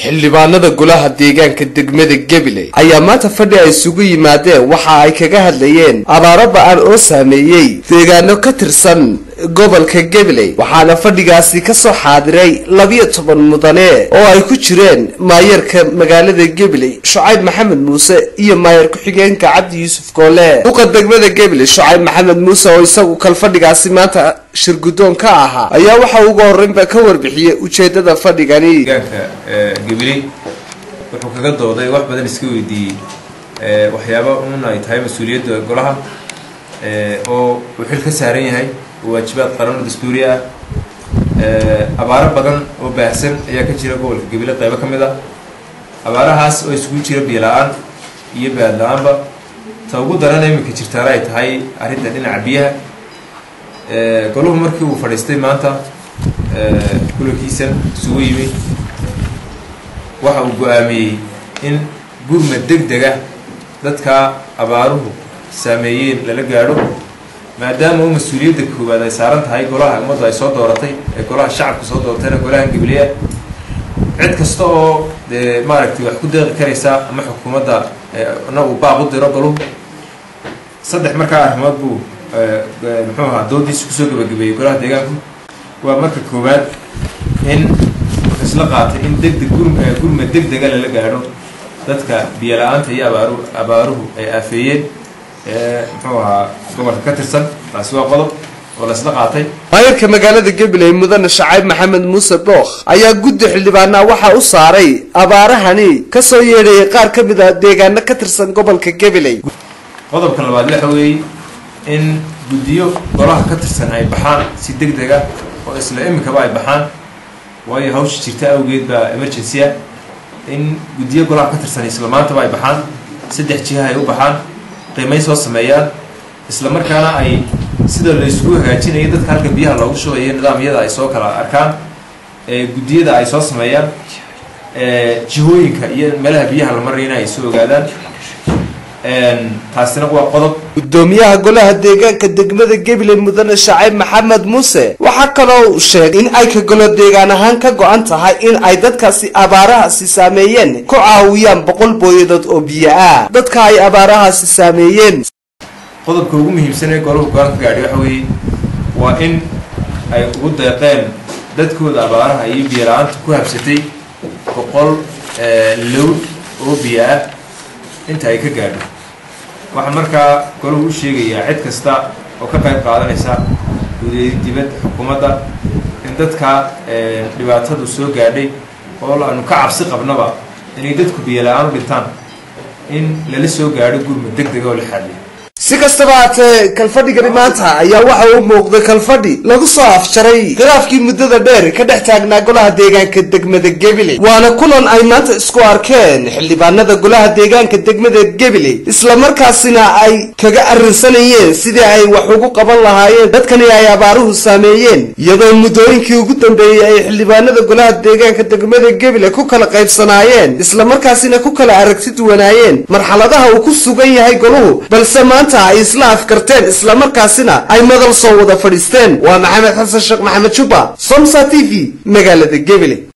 xildhibaanada golaha deegaanka degmada gabiley ayaa maanta fadhi ay isugu yimaadeen waxa ay kaga hadlayeen abaaro ba-an oo saameeyey deegaano ka tirsan gobolka gabiley waxaana fadhigaasi kasoo xaadiray labiyo toban mudane oo ay ku jireen maayarka magaalada gabiley shucayb maxamed muuse iyo maayar ku-xigeenka cabdi yuusuf koole duqa degmada gabiley shucayb maxamed muuse oo isagu kal fadhigaasi maanta shirgudoon ka ahaa ayaa waxa ugu horreynba ka warbixiyey ujeedada fadhigani deegaanka gabiley wuxuu kaga dooday wax badan iska weydiiyey waxyaaba un ay tahay mas-uuliyadda golaha oo uu xil ka saaran yahay oo waajibaad qaran dastuuri ah abaaro badan oo baahsan ayaa ka jira gobolka gabiley qaybo ka mid ah abaarahaas oo isugu jira biyo la-aan iyo baad la-aanba ta ugu darana iminka jirtaana ay tahay arrinta dhinaca biyaha goluhu markii uu fadhiistay maanta kulankiisan isugu yimi waxa uu go-aamiyey in gurma deg dega dadka abaaruhu saameeyeen lala gaadho maadaama u mas-uuliyadda koowaad ay saaran tahay golaha ummaddu ay soo dooratay ee golaha shacabka soo dooratayna golaha gabiley ah cid kasta oo dee maaragtay wax ku deeqi karaysa ama xukuumadda na uu baaq u diro goluhu saddex markaa arrimood buu muxuu ahaa doodiisa kusoo gabagabeeyey golaha deegaanku waa marka koowaad in wuxuu isla qaatay in degdeg gurma deg dega lala gaadho dadka biyo la-aanta iyo abaaru abaaruhu ay aafeeyeen muxuu ahaa gobolka ka tirsan taasi waa qodob oo la isla qaatay maayarka magaalada gabiley mudane shacayb maxamed muuse dhookh ayaa guddi xildhibaanaa waxaa u saaray abaarahani kasoo yeedhayay qaar ka mid a deegaano ka tirsan gobolka gabiley qodobka labaad waxa weeye in guddiyo golaha ka tirsan ay baxaan si deg deg ah oo isla imikaba ay baxaan waayo hawsha jirta awgeed baa emergency ah in guddiyo golaha ka tirsan isla maantaba ay baxaan saddex jiha ay u baxaan qiimayn soo sameeyaan isla markaana ay sida la isugu hagaajinayo dadka halka biyaha loogu shubayo nidaamyada ay soo kala arkaan guddiyada ay soo sameeyaan jihooyinka iyo meelaha biyaha la marayna ay soo ogaadaan taasina waa qodob gudoomiyaha golaha deegaanka degmada gabiley mudane shacayb maxamed muuse waxaa kaloo uu sheegay in ay ka golo deegaan ahaan ka go-an tahay in ay dadkaasi abaarahaasi saameeyeen ku caawiyaan boqol booyadood oo biyo ah dadka ay abaarahaasi saameeyeen qodobka ugu muhiimsan ee golahu go-aan ka gaadhay waxa weeye waa in ay ugu deeqeen dadkooda abaaraha iyo biyo la-aanta ku habsatay boqol low oo biyo ah inta ay ka gaadho waxaa markaa golahu u sheegayaa cid kasta oo ka qayb qaadanaysa gudayd dibadda xukuumadda in dadka dhibaatadu soo gaadhay oo aanu ka cabsi qabnaba inay dadku biyo la-aan u dhintaan in lala soo gaadho gurmud deg dega oo la xaadiyo si kastaba haatee kalfadhigani maanta ayaa waxa uu muuqday kalfadhi lagu soo afjaray khilaafkii muddada dheer ka dhex taagnaa golaha deegaanka degmada gabiley waana kulan ay maanta isku arkeen xildhibaanada golaha deegaanka degmada gabiley islamarkaasina ay kaga arrinsanayeen sidii ay wax ugu qaban lahaayeen dadkani ay abaaruhu saameeyeen iyadoo muddooyinkii ugu dambeeyey ay xildhibaanada golaha deegaanka degmada gabiley ku kala qaybsanaayeen islamarkaasina ku kala aragti duwanaayeen marxaladaha uu ku sugan yahay goluhu balse maanta ay isla afkarteen islamarkaasina ay madal soo wada fadhiisteen waa maxamed xasan sheekh maxamed juba somsa t v magaalada gabiley